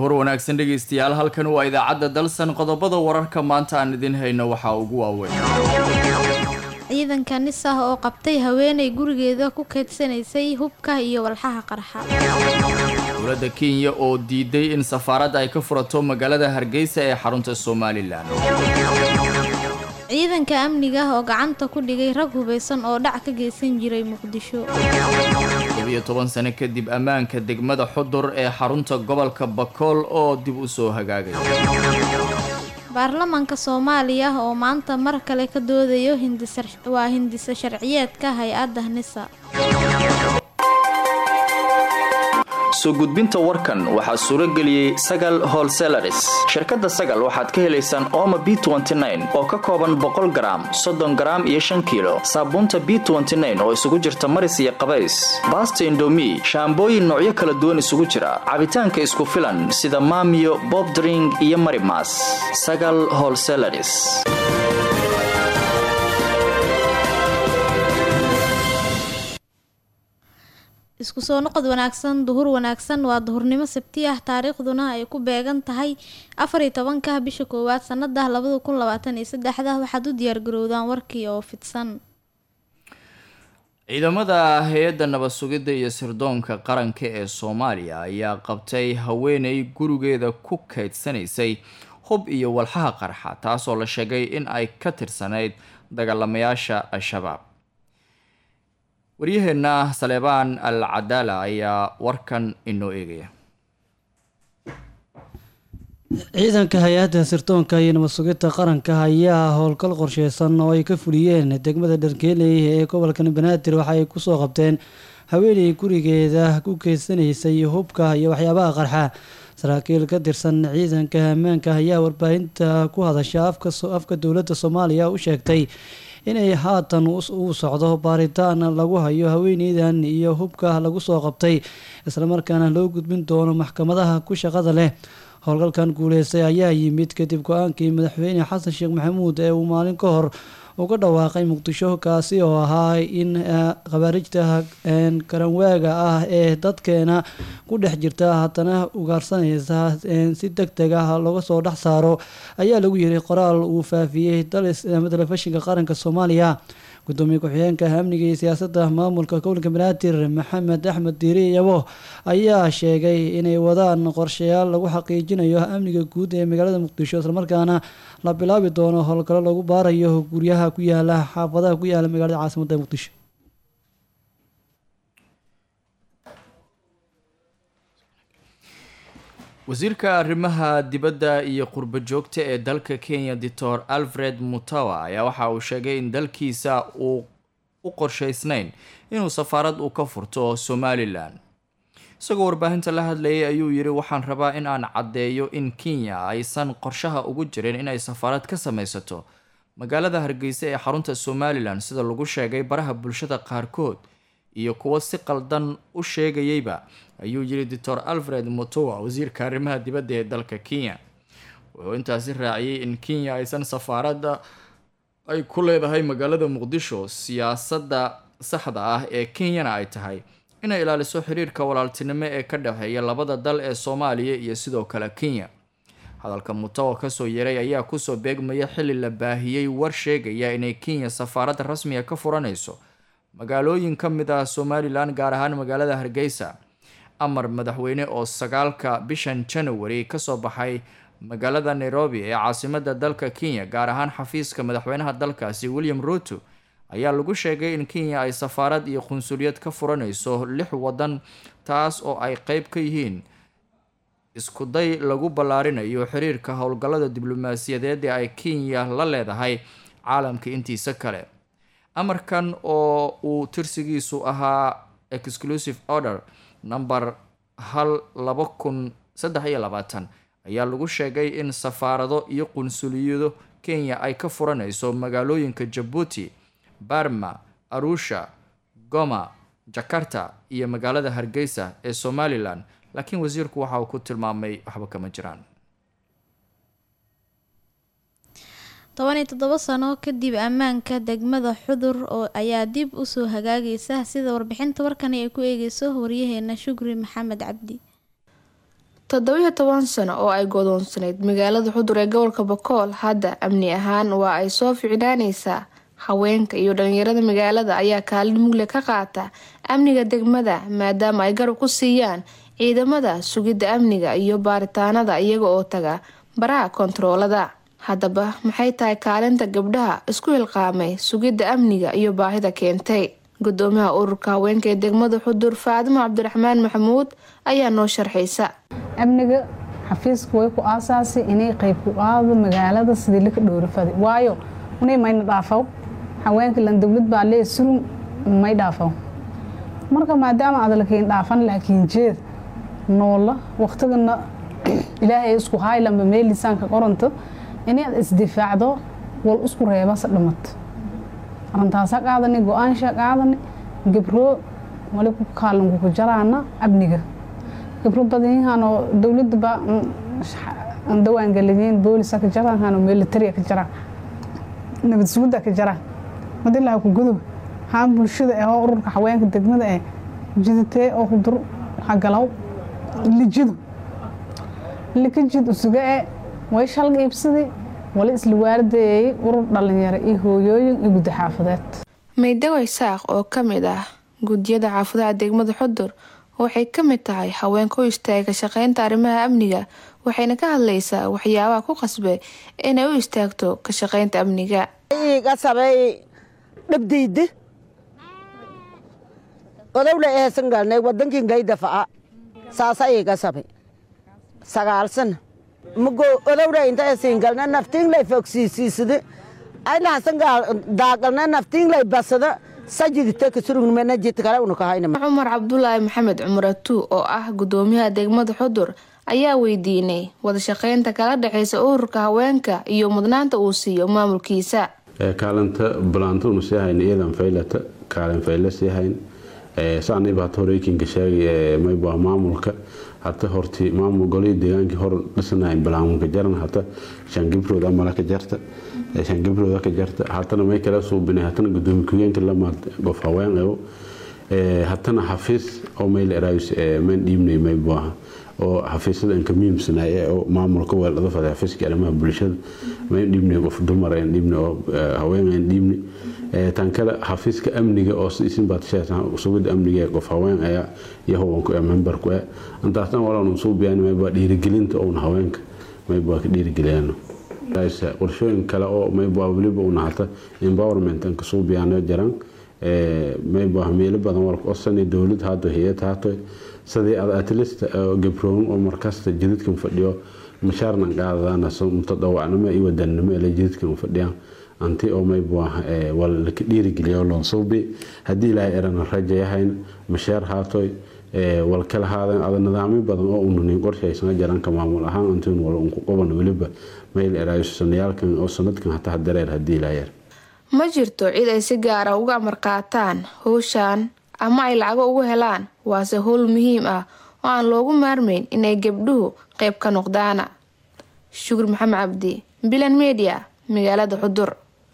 duhur wanaagsan dhegaystayaal halkan waa idaacadda dalsan qodobada wararka maanta aan idin hayno waxaa ugu waaweyn ciidanka nis ah oo qabtay haweenay gurigeeda ku keydsanaysay hubka iyo walxaha qarxa dowladda kenya oo diiday in safaaradda ay ka furato magaalada hargeysa ee xarunta somalilan ciidanka amniga oo gacanta ku dhigay rag hubaysan oo dhac ka geysan jiray muqdisho tobiyo toban sano kadib ammaanka degmada xudur ee xarunta gobolka bakool oo dib u soo hagaagay baarlamaanka soomaaliya oo maanta mar kale ka doodayo waa hindisa sharciyeedka hay-adda nisa soo gudbinta warkan waxaa suuro geliyey sagal holselaris shirkadda sagal waxaad ka helaysaan ooma b oo ka kooban boqol garaam soddon garaam iyo shan kiilo saabuunta b oo isugu jirta maris iyo qabays baasta indomi shaambooyin noocyo kala duwan isugu jira cabitaanka isku filan sida maamiyo bobdring iyo marimas sagal holselaris isku soo noqod wanaagsan duhur wanaagsan waa duhurnimo sabti ah taariikhduna ay ku beegan tahay afariyo tobanka bisha koowaad sanada labada kun labaatan iyo saddexda waxaad u diyaargarowdaan warkii oo fidsan ciidamada hay-adda nabad sugidda iyo sirdoonka qaranka ee soomaaliya ayaa qabtay haweenay gurigeeda ku keydsanaysay hub iyo walxaha qarxa taasoo la sheegay in ay ka tirsanayd dagaalamayaasha al-shabaab waryaheena saleebaan al cadaala ayaa warkan inoo eegaya ciidanka hay-adda sirdoonka iyo nabad sugidda qaranka ayaa howlgal qorsheysan oo ay ka fuliyeen degmada dharkeeley ee gobolkan banaadir waxa ay kusoo qabteen haweeney gurigeeda ku keysanaysay hubka iyo waxyaabaha qarxa saraakiil ka tirsan ciidanka ammaanka ayaa warbaahinta ku hadasha afka dowladda soomaaliya u sheegtay inay haatan uu socdo baaritaan lagu hayo haweeneydan iyo hubka lagu soo qabtay islamarkaana loo gudbin doono maxkamadaha ku shaqada leh howlgalkan guuleystay ayaa yimid kadib go-aankii madaxweyne xasan sheekh maxamuud ee uu maalin ka hor uga dhawaaqay muqdisho kaasi oo ahaa in khawaarijta karanwaaga ah ee dadkeena ku dhex jirta haddana ugaarsanaysa si deg deg ah looga soo dhex saaro ayaa lagu yiri qoraal uu faafiyey telefishinka qaranka soomaaliya gudoomiye ku-xigeenka amniga iyo siyaasadda maamulka gobolka banaadir maxamed axmed diiri yabo ayaa sheegay inay wadaan qorshayaal lagu xaqiijinayo amniga guud ee magaalada muqdisho islamarkaana la bilaabi doono howlgallo lagu baarayo guryaha ku yaala xaafadaha ku yaala magaalada caasimadda muqdisho wasiirka arrimaha dibadda iyo qurbo joogta ee dalka kenya doctor alfred mutawa ayaa waxa uu sheegay in dalkiisa uu u qorsheysnayn inuu safaarad uu ka furto somalilan isagoo warbaahinta la hadlayay ayuu yidhi waxaan rabaa in aan caddeeyo in kenya aysan qorshaha ugu jirin inay safaarad ka samaysato magaalada hargeysa ee xarunta somalilan sida lagu sheegay baraha bulshada qaarkood iyo kuwo si qaldan u sheegayeyba ayuu yiri doctor alfred motowa wasiirka arrimaha dibadda ee dalka kenya wuxuu intaasi raaciyey in kenya aysan safaaradda ay ku leedahay magaalada muqdisho siyaasadda saxda ah ee kenyana ay tahay inay ilaaliso xiriirka walaaltinimo ee ka dhexeeya labada dal ee soomaaliya iyo sidoo kale kenya hadalka mutawa kasoo yaray ayaa kusoo beegmaya xilli la baahiyey war sheegaya inay kenya safaarad rasmiga ka furanayso magaalooyin ka mid ah somalilan gaar ahaan magaalada hargeysa amar madaxweyne oo sagaalka bishan january kasoo baxay magaalada nairobi ee caasimada dalka kenya gaar ahaan xafiiska madaxweynaha dalkaasi william ruto ayaa lagu sheegay in kenya ay safaarad iyo qunsuliyad ka furanayso lix wadan taas oo ay qeyb ka yihiin iskuday lagu ballaarinayo xiriirka howlgallada diblomaasiyadeed ee ay kenya la leedahay caalamka intiisa kale amarkan oo uu tirsigiisu ahaa exclusive order number hal laba kun saddex iyo labaatan ayaa lagu sheegay in safaarado iyo qunsuliyado kenya ay ka furanayso magaalooyinka jabuuti barma arusha goma jakarta iyo magaalada hargeysa ee somalilan laakiin wasiirku waxa uu ku tilmaamay waxba kama jiraan toban iyo toddoba sano kadib ammaanka degmada xudur oo ayaa dib usoo hagaagaysa sida warbixinta warkani ay ku eegeyso waryaheena shukri maxamed cabdi toddobiyo toban sano oo ay godoonsanayd magaalada xudur ee gobolka bakool hadda amni ahaan waa ay soo ficnaaneysaa haweenka iyo dhalinyarada magaalada ayaa kaalin mugle ka qaata amniga degmada maadaama ay garab ku siiyaan ciidamada sugidda amniga iyo baaritaanada iyaga oo taga baraha kontaroolada haddaba maxay tahay kaalinta gabdhaha isku hilqaamay sugidda amniga iyo baahida keentay gudoomiyaha ururka haweenka ee degmada xudur faadimo cabdiraxmaan maxamuud ayaa noo sharxaysa amniga xafiiska way ku aasaasay inay qayb ku qaado magaalada sidii laka dhowrafaday waayo unay mayna dhaafaw haweenka lan dowlad baa lee surun may dhaafaw marka maadaama aad lakiin dhaafan laakiin jeed noola waqtigana ilaahay isku haylamba meel lisaanka qoranto inaad isdifaacdo wal isku reebasa dhimato arintaasa qaadani go-aansha qaadani gabroo wali ku kaalanku ku jaraana amniga gabro badanyahanoo dowladaba dawaangeliyeen boolisa ka jaraanhanoo militariya ka jaraan nabad sugudda ka jaraan madilaha ku gudub haan bulshada eh oo ururka haweenka degmada eh jiditee oo hudur hagalaw lijidu likajid usuga e way shalga iibsaday wali isla waalideeyay urur dhalinyaro iyo hooyooyin iyo guddi xaafadeed maydaway saaq oo ka mid ah guddiyada xaafadaha degmada xudur waxay ka mid tahay haweenka u istaagay ka shaqeynta arrimaha amniga waxayna ka hadlaysaa waxyaabaha ku qasbay inay u istaagto ka shaqeynta amniga gasabay dhabdayda odowla ehesan galnay wadankin gaydafa'a saasa ii gasabay sagaalsan mugo odowla inta esin galna naftiinlay fogsiisiisada aylahasan daagalna naftiinlay basada sajidita kasurugmena jid kale unakahayna cumar cabdulaahi maxamed cumar atuu oo ah gudoomiyaha degmada xudur ayaa weydiinay wada shaqeynta kala dhexeysa ururka haweenka iyo mudnaanta uu siiyo maamulkiisa kaalinta balaantunu sii hayn iyadan faylata kaalin fayla sii hayn saaniba hata horeykinka sheegay mayba maamulka hata horti maamul golihii deegaankii hor dhisanayn balaamunka jaran hata shan gibrood amala ka jarta shan gibrooda ka jarta hatana may kala suubinay hatana gudoomiye ku-geenka lamaad qof haween ewo hatana xafiis oo mayl eraayus mayn dhiibnay maybuaha oo xafiisyada inka muhiimsanaaye oo maamulka weeldhada faday xafiiska arrimaha bulshada mayn dhiibnay qof dumar ayn dhiibnay oo haween ayn dhiibnay tan kale xafiiska amniga oo isin baad sheegtaan sugida amniga ee qof haween ayaa iyo hubanku ee membarku eh intaasna walaan suubiyaan maybaa dhiirigelinta oon haweenka maybaa ka dhiirigeliyaan qorshooyin kale oo maybaa weliba una hata empowerment anka suubiyaano jaran maybaa meelo badan walka osani dowlad haato hay-ad haato sidii ad atlista gabroon oo markasta jidadkan fadhiyo mashaarnan qaadadaana mutadawacnimo iyo wadanimo ele jidadkan fadhiyaan anti oo maybaa wal laka dhiirigeliya loon suubi haddii ilaahay erana rajayahayn mashaar haatoy wal kala haadan ada nidaamyo badan oo unanin qorshaysana jaranka maamul ahaan antiin wal unku qaban weliba mayl eraayo sanayaalkan oo sanadkan hataa dareer haddii ilaahay er ma jirto cid ay si gaara uga amar qaataan howshan ama ay lacago ugu helaan waase howl muhiim ah oo aan loogu maarmayn inay gabdhuhu qayb ka noqdaana shukur maxamed cabdi bilan media magaalada xudur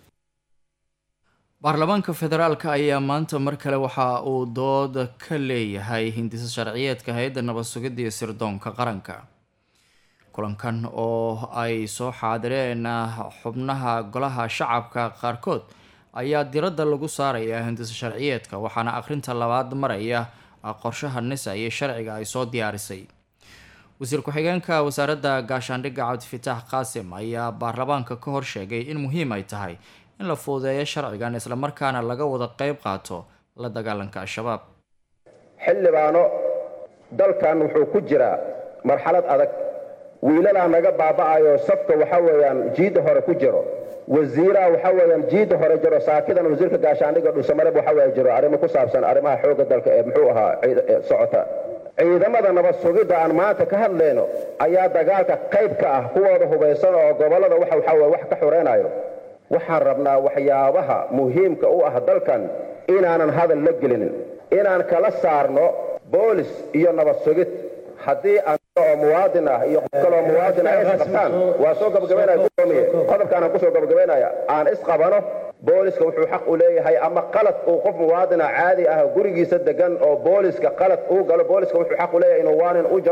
baarlamaanka federaalka ayaa maanta mar kale waxa uu dood ka leeyahay hindisa sharciyeedka hay-adda nabad sugidda iyo sirdoonka qaranka kulankan oo ay soo xaadireen xubnaha golaha shacabka qaarkood ayaa diradda lagu saarayaa hindisa sharciyeedka waxaana akhrinta labaad maraya qorshaha nisa iyo sharciga ay soo diyaarisay wasiir ku-xigeenka wasaaradda gaashaandhigga cabdifitaax qaasim ayaa baarlamaanka ka hor sheegay in muhiim ay tahay in la fuudeeyo sharcigan islamarkaana laga wada qeyb qaato la dagaalanka al-shabaab xildhibaano dalkan wuxuu ku jiraa marxalad adag wiilalaa naga baaba'ayo safka waxa weeyaan jiidda hore ku jiro wasiiraha waxa weeyaan jiidda hore jiro saakidan wasiirka gaashaandhigga dhuusamareb waxa weeye jiro arrimo ku saabsan arrimaha xoogga dalka ee muxuu ahaa socota ciidamada nabad sugidda aan maanta ka hadlayno ayaa dagaalka qayb ka ah kuwooda hubaysan oo gobollada waxa waxa weye wax ka xoreynayo waxaan rabnaa waxyaabaha muhiimka u ah dalkan inaanan hadal la gelinin inaan kala saarno boolis iyo nabad sugid haddii oo muwaadin ah iyo qof kaloo muwaadin ah isqabtaan waa soo gabagabaynaya gudoomiye qodobkaanaan kusoo gabagabaynaya aan isqabano booliska wuxuu xaq u leeyahay ama qalad uu qof muwaadina caadi ah gurigiisa degan oo booliska qalad uu galo booliska wuxuu xaq u leeyahay inuu waanin u jaro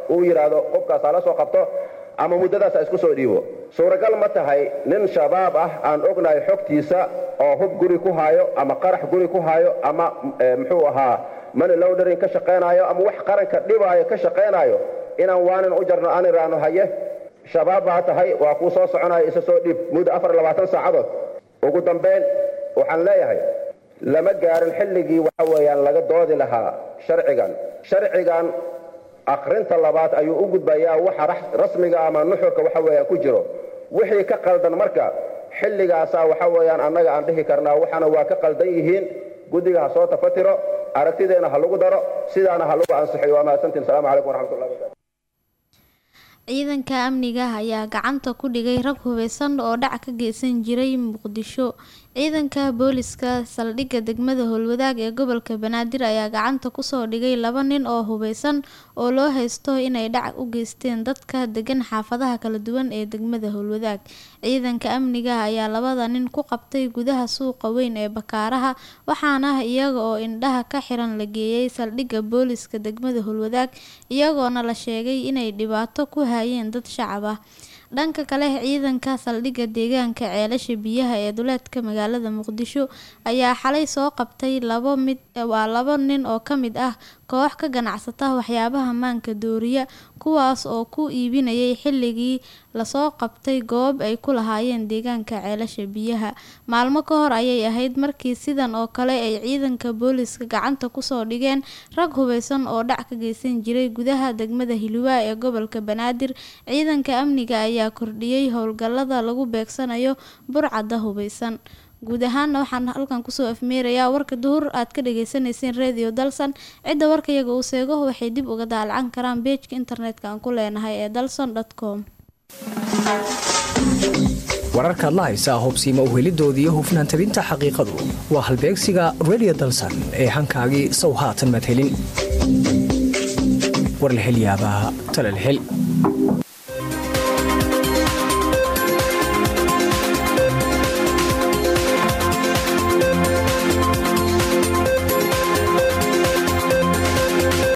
uu yidhaahdo qofkaas hala soo qabto ama muddadaas ha isku soo dhiibo suuragal ma tahay nin shabaab ah aan ognahay xogtiisa oo hub guri ku haayo ama qarax guri ku haayo ama muxuu ahaa mani lowdering ka shaqaynaayo ama wax qaranka dhibaayo ka shaqaynaayo inaan waanin u jarno aan iraano haye shabaab baa tahay waa kuu soo soconaya isa soo dhiib muddo afar labaatan saacadood ugu dambayn waxaan leeyahay lama gaarin xilligii waxa weeyaan laga doodi lahaa sharcigan sharcigan akhrinta labaad ayuu u gudbayaa waxa rasmiga ama nuxurka waxa weeyaan ku jiro wixii ka qaldan marka xilligaasaa waxa weeyaan annaga aan dhihi karnaa waxana waa ka qaldan yihiin guddiga ha soo tafatiro aragtideena ha lagu daro sidaana ha lagu ansixiyo waa mahadsantiin asalaamu calaykum waraxmatullahi wabarakatu ciidanka amniga ayaa gacanta ku dhigay rag hubeysan oo dhac ka geysan jiray muqdisho ciidanka booliska saldhigga degmada howlwadaag ee gobolka banaadir ayaa gacanta kusoo dhigay laba nin oo hubeysan oo loo haysto inay dhac u geysteen dadka degan xaafadaha kala duwan ee degmada howlwadaag ciidanka amniga ayaa labada nin ku qabtay gudaha suuqa weyn ee bakaaraha waxaana iyaga oo indhaha ka xiran la geeyey saldhigga booliska degmada howlwadaag iyagoona la sheegay inay dhibaato ku hayeen dad shacab ah dhanka kale ciidanka saldhigga deegaanka ceelasha biyaha ee duleedka magaalada muqdisho ayaa xalay soo qabtay labo mid waa labo nin oo ka mid ah koox ka ganacsata waxyaabaha maanka dooriya kuwaas oo ku iibinayay xilligii lasoo qabtay goob ay ku lahaayeen deegaanka ceelasha biyaha maalmo ka hor ayay ahayd markii sidan oo kale ay ciidanka booliska gacanta kusoo dhigeen rag hubeysan oo dhac ka geysan jiray gudaha degmada hiluwaa ee gobolka banaadir ciidanka amniga ayaa kordhiyey howlgallada lagu beegsanayo burcadda hubeysan guud ahaana waxaan halkan kusoo afmeerayaa warka duhur aad ka dhageysaneyseen radio dalson cidda warka iyaga uu seego waxay dib uga daalacan karaan beejka internetka aan ku leenahay ee dalson com wararkaad la haysaa hubsiima uhelidoodii hufnaan tabinta xaqiiqadu waa halbeegsiga radio dalson ee hankaagii sow haatan madhelin warlahelyaabaha talalhel